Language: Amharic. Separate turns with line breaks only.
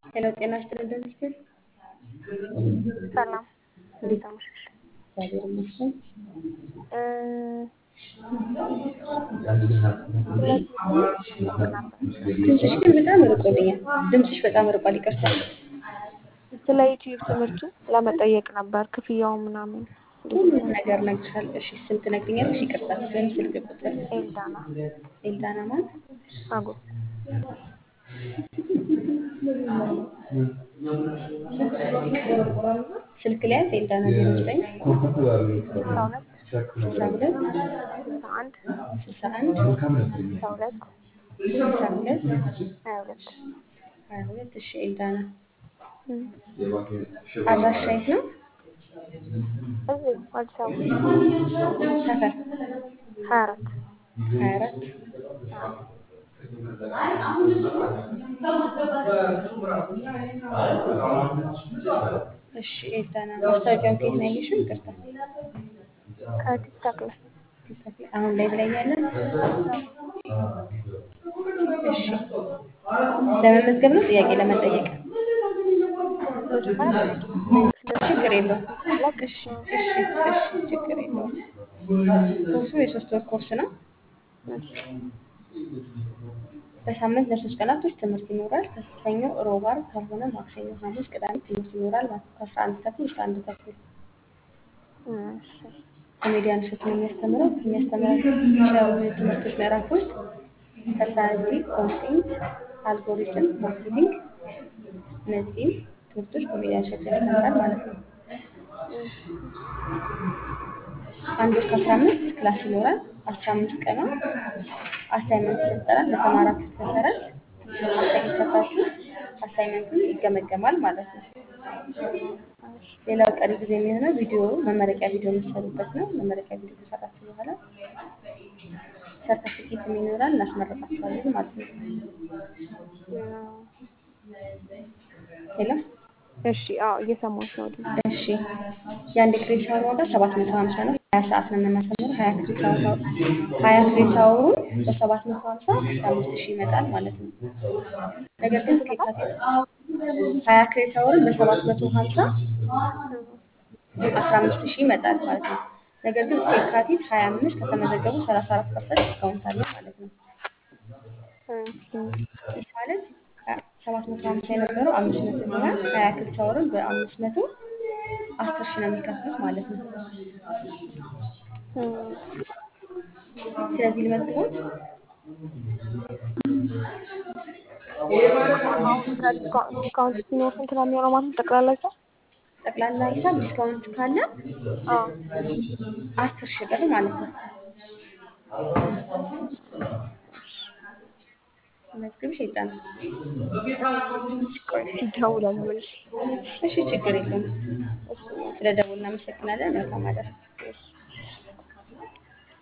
ሄሎ ጤና ይስጥልን እንደምትል
ሰላም እንዴት አመሸሽ?
እግዚአብሔር ይመስገን።
እ ስለዚህ ማወቅ ነበር።
ድምፅሽ ግን በጣም ርቆልኛል። ድምፅሽ በጣም ርቋል። ይቅርታ።
ስለ ዩቲዩብ ትምህርቱ ለመጠየቅ ነበር ክፍያው ምናምን እንዴት
ሁሉም
ነው?
ነገር ነግርሻለሁ። እሺ ስም ትነግሪኛለሽ? ይቅርታ ስም፣ ስልክ ቁጥር።
ኤልዳና
ኤልዳና ማን?
አጎ
ስልክ ላይ ኤልዳና ዜሮ ዘጠኝ
ስልሳ ሁለት
ስልሳ ሁለት
ስልሳ አንድ
ስልሳ አንድ
ስልሳ ሁለት
ስልሳ ሁለት
ሀያ ሁለት
ሀያ ሁለት እሺ ኤልዳና
እም።
አድራሻ የት ነው?
እዚሁ አዲስ አበባ
ሰፈር
ሀያ አራት
ሀያ አራት
አዎ
እሺ ኤልዳና ማስታወቂያውን ከየት ነው ያየሽው? ይቅርታ
ከቲክታክ ላይ
ቲክቶክ ላይ አሁን ላይ ላይ ያለ እሺ ለመመዝገብ ነው ጥያቄ ለመጠየቅ
መጀመሪያ ጥያቄ
ችግር የለውም
ላክ
እሺ እሺ እሺ ችግር የለውም ኮርሱ የሶስት ወር ኮርስ ነው
እሺ
በሳምንት ለሶስት ቀናቶች ትምህርት ይኖራል ከሰኞ ሮብ ዓርብ ካልሆነ ማክሰኞ ሐሙስ ቅዳሜ ትምህርት ይኖራል ማለት ነው ከአስራ አንድ ተኩል እስከ አንድ ተኩል
እሺ
ኮሜዲያን እሸቱ ነው የሚያስተምረው ከሚያስተምራቸው ትምህርቶች ምዕራፍ ውስጥ ፐርሰናሊቲ ኮንቴንት አልጎሪትም ማርኬቲንግ እነዚህም ትምህርቶች ኮሜዲያን እሸቱ ያስተምራል ማለት ነው አንድ ወር ከአስራ አምስት ክላስ ይኖራል አስራ አምስት ቀኗ አሳይመንት ይሰጠናል በተማራችሁት መሰረት አሳይመንት ሰርታችሁ አሳይመንቱን ይገመገማል ማለት ነው ሌላው ቀሪ ጊዜ የሚሆነው ቪዲዮ መመረቂያ ቪዲዮ የምትሰሩበት ነው መመረቂያ ቪዲዮ ከሰራችሁ በኋላ ሰርተፊኬት ይኖራል እናስመረቃችኋለን ማለት ነው ሄሎ
እሺ አዎ እየሰማሁሽ ነው ዲ
እሺ የአንድ ክሬዲት አወር ዋጋ ሰባት መቶ ሀምሳ ነው ሀያ ሰዓት ነው የምናስተምረው ሀያ ክሬዲት አወር ሀያ ክሬዲት አወሩን በሰባት መቶ ሀምሳ አስራ አምስት ሺህ ይመጣል ማለት ነው ነገር ግን እስከ የካቲት ሀያ ክሬዲት አወሩን በሰባት መቶ ሀምሳ አስራ አምስት ሺህ ይመጣል ማለት ነው ነገር ግን እስከ የካቲት ሀያ አምስት ከተመዘገቡ ሰላሳ አራት ፐርሰንት ዲስካውንት አለ ማለት ነው ይህ ማለት ሰባት መቶ ሀምሳ የነበረው አምስት መቶ ይሆናል ሀያ ክሬዲት አወርን በአምስት መቶ አስር ሺህ ነው የሚከፍሉት ማለት ነው ስለዚህ ልመዝግቦት
አሁን ዲስካውንት ሲኖር ስንት ነው የሚሆነው ማለት ነው ጠቅላላ ሂሳብ?
ጠቅላላ ሂሳብ ዲስካውንት ካለ
አዎ
አስር ሺህ ብር ማለት ነው መዝግብሽ ይጣል
ቆይ እስኪ እደውላለሁ መልሼ።
እሺ ችግር የለውም
እሺ
ስለ ደውል እናመሰግናለን መልካም አዳር